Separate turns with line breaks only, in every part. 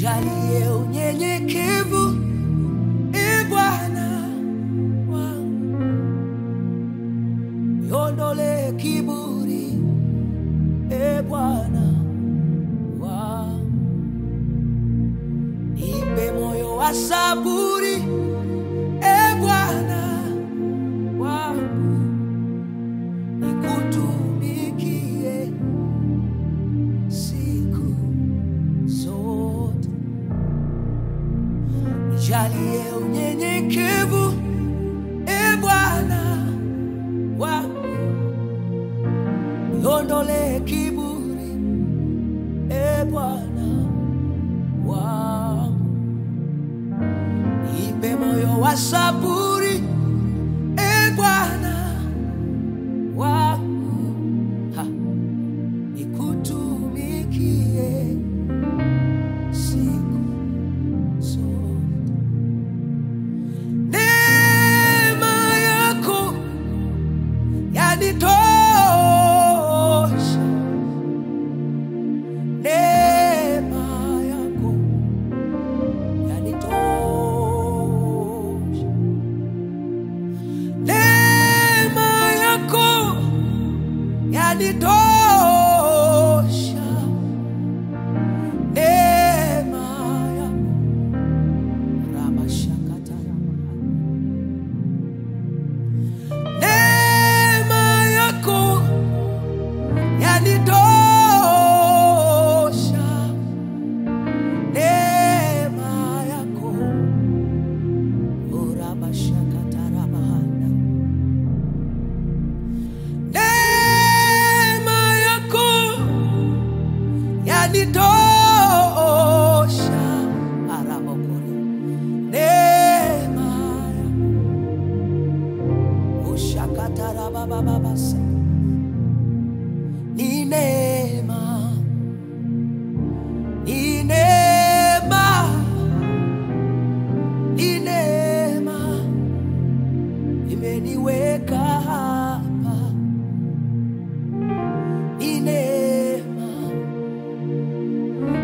nijalie unyenyekevu, e Bwana wangu, niondole kiburi, e Bwana wangu, nipe moyo wa saburi, e Bwana wangu, nikutumikie siku zote. Nijalie unyenyekevu, e Bwana wangu, niondole kiburi, e Bwana wangu, nipe moyo wa saburi, e Bwana wangu, ha, nikutumikie siku zote. Neema yako yanitosha, neema yako yanitosha, neema yako yanitosha, neema yako Rabashakata. Neema yako yanitosha, neema yako Urabashakata rabahanda. Neema yako yanitosha, arabokori. Neema yako ushakatarabababasa ni neema ni neema ni neema imeniweka hapa ni neema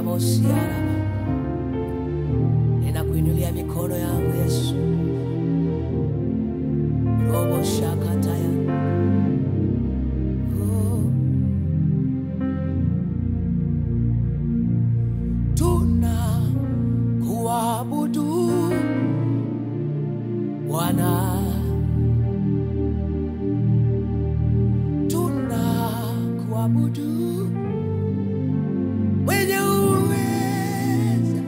rabosiaraba ninakuinulia mikono yangu Yesu robo shakataya oh. tuna kuabudu Bwana, tuna kuabudu mwenye uweza,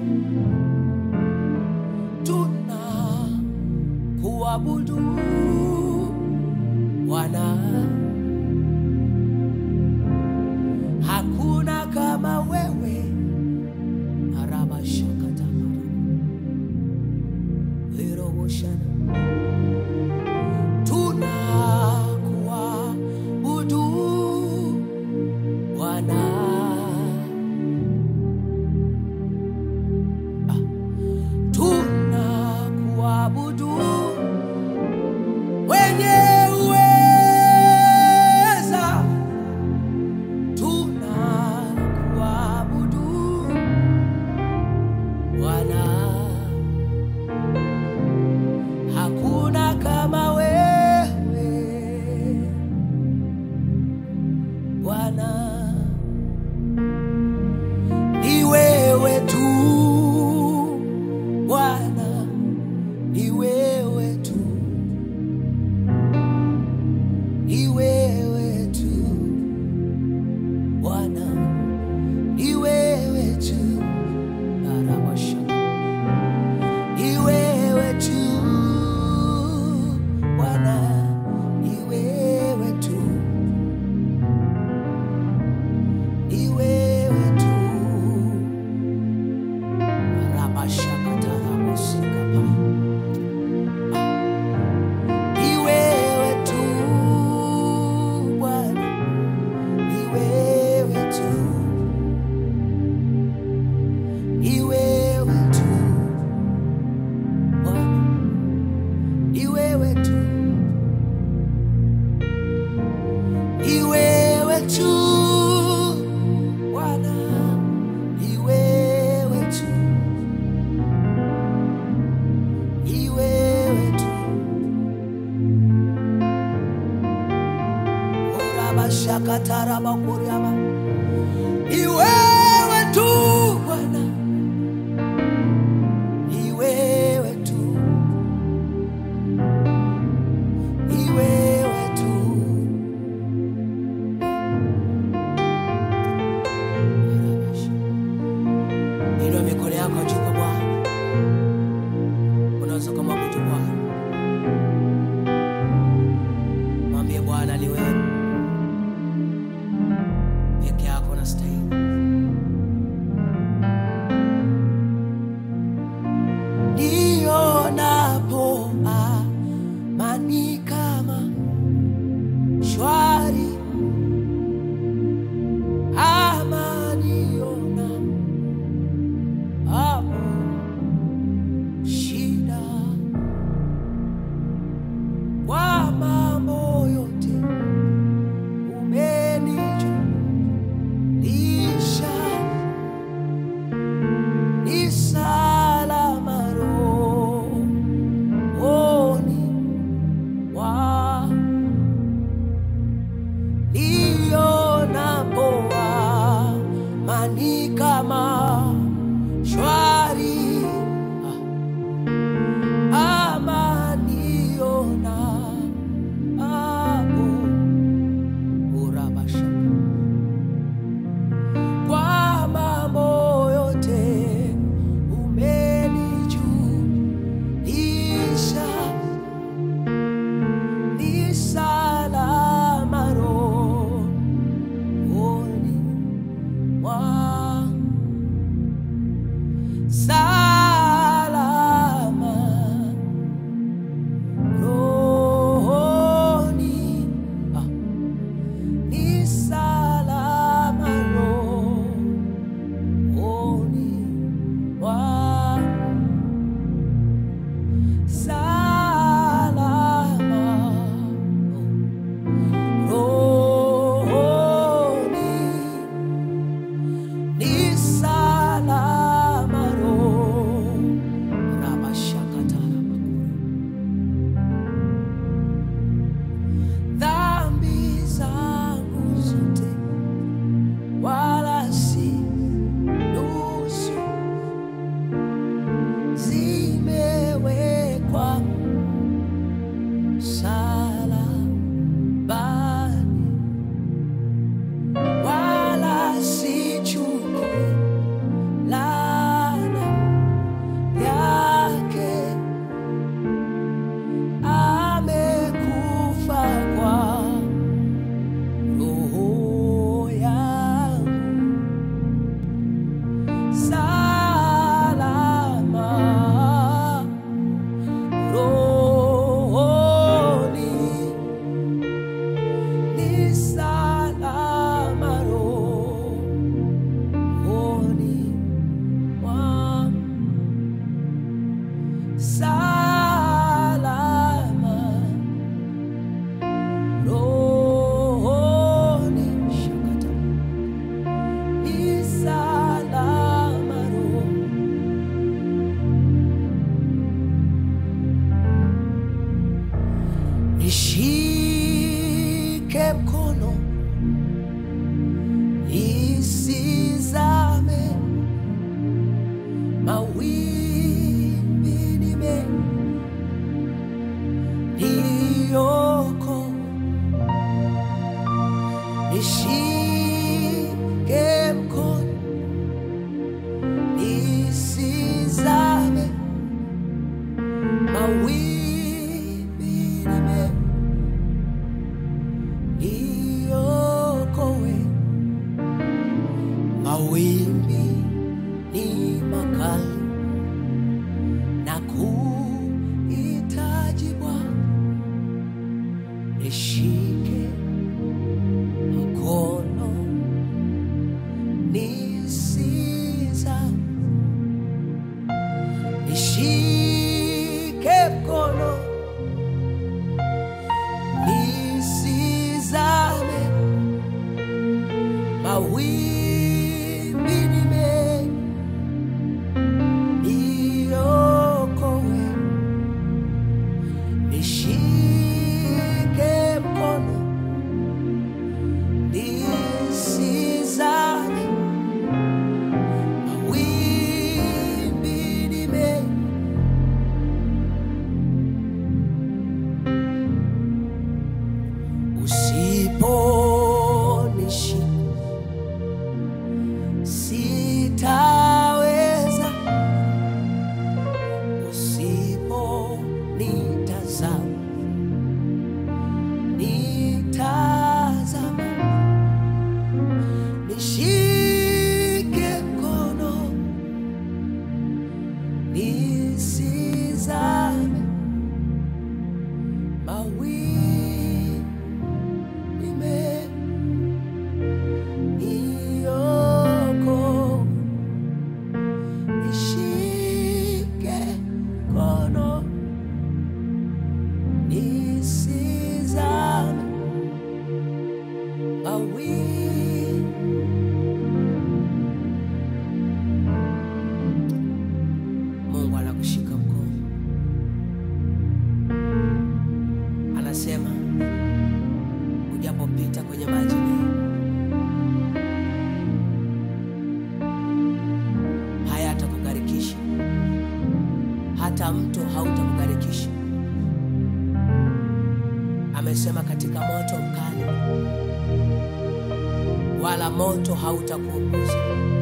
tuna kuabudu Bwana, hakuna kama wewe arabashakatamara Eroboshana. Tunakuabudu Bwana. Ah. Tunakuabudu wenye uweza. Tunakuabudu Bwana. Hakuna kama wewe Bwana, ni wewe tu Bwana, ni wewe tu, ni wewe tu Bwana, ni wewe tu Arabasha. Ni wewe tu Bwana, ni wewe tu, ni wewe tu. Rabashakatarabosika Ni wewe tu Bwana, ni wewe tu, ni wewe tu Bwana, ni wewe tu, ni wewe tu Bwana, ni wewe tu, ni wewe tu. Orabashakatarabakuriaba. Ni wewe tu Bwana, ni wewe tu, ni wewe tu. Inua mikono yako juu kwa Bwana, unaweza kumwabudu Bwana, mwambie Bwana ni wewe peke yako unastahili. nishike mkono nisizame mawimbi nime niyoko nishike mkono nisizame mawimbi nime niokowe mawimbi ni makali na kuhitaji Bwana nishike mkono nisizame nishike mkono nisizame mawimbi ni mengi niokowe nishike mkono nisizame mawimbi ni mengi usiponishika sitaweza usiponitazama nitazama nishike mkono nisizame mawimbi nime niyoko nishike mkono nisizame mawimbi Mungu anakushika mkono, anasema ujapopita kwenye maji mengi hayatakugharikisha, hata mto hautakugharikisha. Amesema katika moto mkali, wala moto hautakuunguza.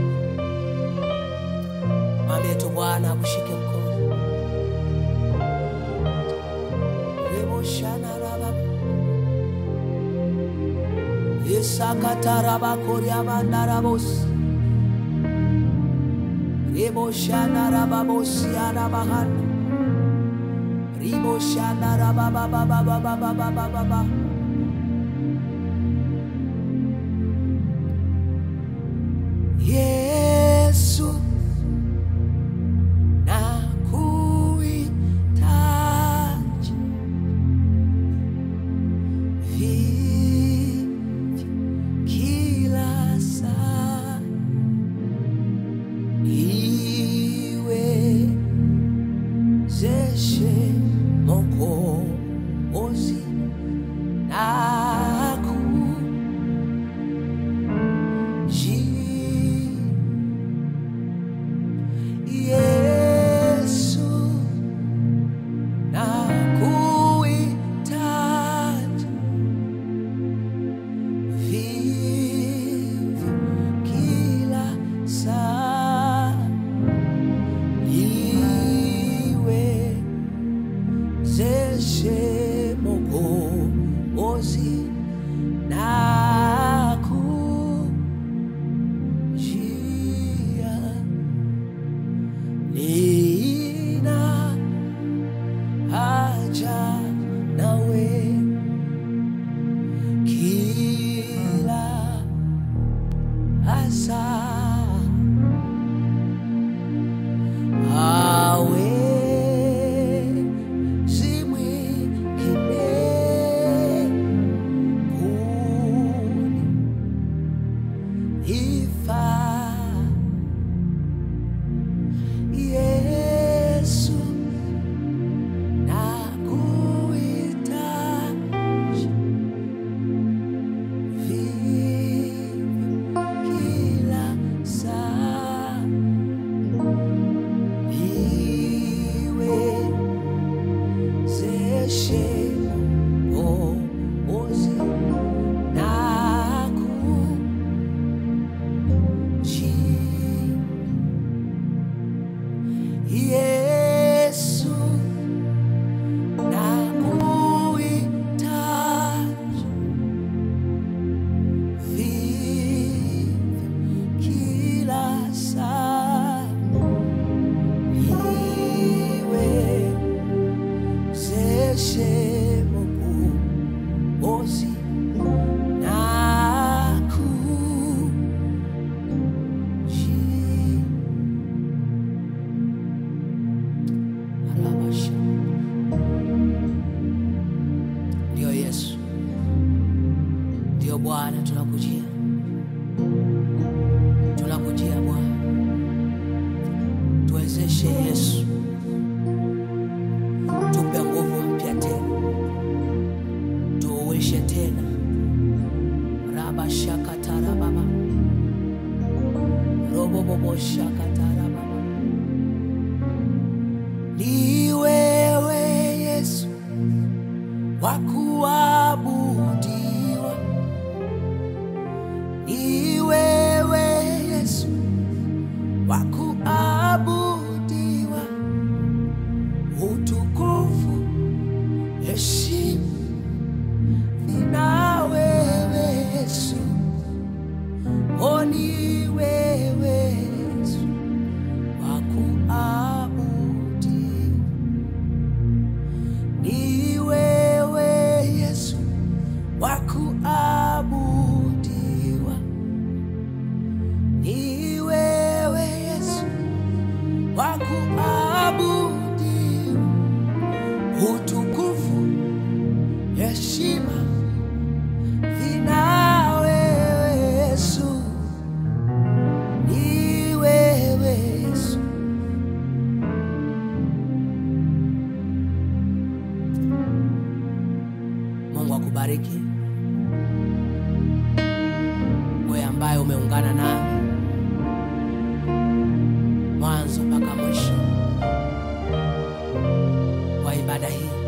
Mwambie tu Bwana akushike mkono. Reboshanaraba. Isakatarabakoriamandarabos. Reboshanarababosiarabahana. Riboshanarabababababababababa. Yesu nakuhitaji vivyo kila saa iwezeshe Mwokozi nakuji Yesu nakuhitaji vivyo kila saa iwezeshe Mwokozi nakujia nina haja nawe kila asa hawezi mwingine kunifaa Yesu nakuhitaji niwezeshe Mwokozi na kuji Yesu nakuhitaji vivyo kila saa niwezeshe Mwokozi na kuji Arabasha. Ndiyo Yesu, ndiyo Bwana, tunakujia, tunakujia Bwana, tuwezeshe Yesu, tupe nguvu mpya tena, tuuishe tena. Rabashakatarababa roboboboshakatarababa ni wewe Yesu wa kuabudiwa, ni wewe Yesu wa kuabudiwa, utukufu, heshima nina wewe Yesu, o ni wewe Yesu wa kuabudiwa ni wewe Yesu wa kuabudiwa, ni wewe Yesu wa kuabudiwa, utukufu, heshima vina wewe Yesu, ni wewe Yesu. Mungu akubariki wewe ambaye umeungana nami mwanzo mpaka mwisho wa ibada hii.